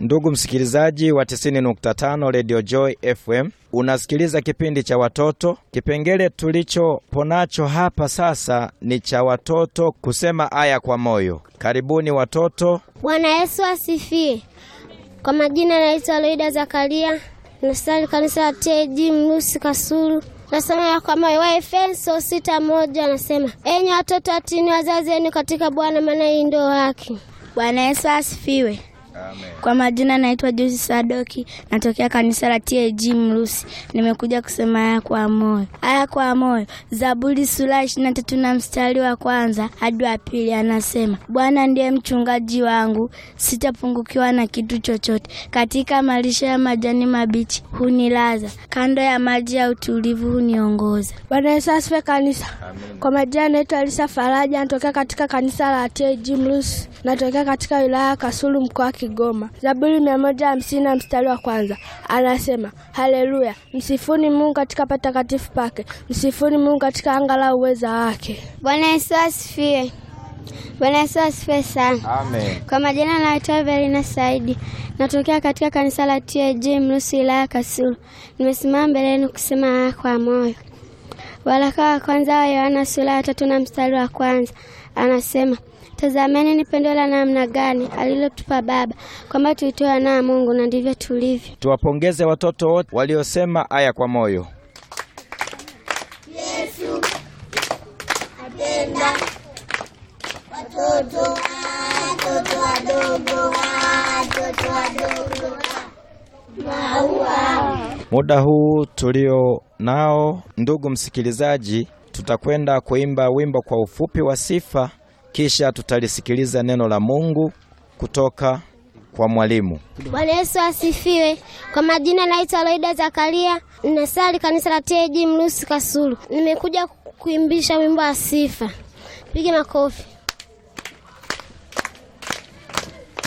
Ndugu msikilizaji wa 90.5 Radio Joy FM, unasikiliza kipindi cha watoto. Kipengele tulichoponacho hapa sasa ni cha watoto kusema aya kwa moyo. Karibuni watoto. Bwana Yesu asifiwe. Kwa majina naitwa Loida Zakaria, nasali kanisa la TG Mlusi Kasulu. Nasema ya kwa moyo wa Efeso sita moja anasema, enyi watoto watini wazazi wenu katika Bwana, maana hii ndio haki. Bwana Yesu asifiwe. Kwa majina naitwa Josi Sadoki, natokea kanisa la TAG Mrusi. Nimekuja kusema haya kwa moyo, haya kwa moyo. Zaburi sura ishirini na tatu na mstari wa kwanza hadi wa pili anasema, Bwana ndiye mchungaji wangu, sitapungukiwa na kitu chochote. Katika malisho ya majani mabichi hunilaza, kando ya maji ya utulivu huniongoza. Bwana Yesu asifiwe kanisa. Kwa majina naitwa Alisa Faraja, natokea katika kanisa la TAG Mrusi, natokea katika wilaya ya Kasulu mkoa wa Kigoma. Zaburi mia moja hamsini na mstari wa kwanza anasema haleluya, msifuni Mungu katika patakatifu pake, msifuni Mungu katika anga la uweza wake. Bwana Yesu asifiwe. Bwana Yesu asifiwe sana. Amen. Kwa majina naitwa Evelina Saidi, natokea katika kanisa la TAG Mlusi, wilaya ya Kasulu. Nimesimama mbele yenu kusema haya kwa moyo. Waraka wa kwanza wa Yohana sura ya tatu na mstari wa kwanza anasema Tazameni ni pendo la namna gani alilotupa Baba kwamba tuitoe wana wa Mungu, na ndivyo tulivyo. Tuwapongeze watoto wote waliosema aya kwa moyo. Muda huu tulio nao, ndugu msikilizaji, tutakwenda kuimba wimbo kwa ufupi wa sifa, kisha tutalisikiliza neno la Mungu kutoka kwa mwalimu. Bwana Yesu asifiwe. Kwa majina naitwa Loida Zakaria, nasali kanisa la TAG Mlusi Kasulu. Nimekuja kuimbisha wimbo wa sifa. Piga makofi.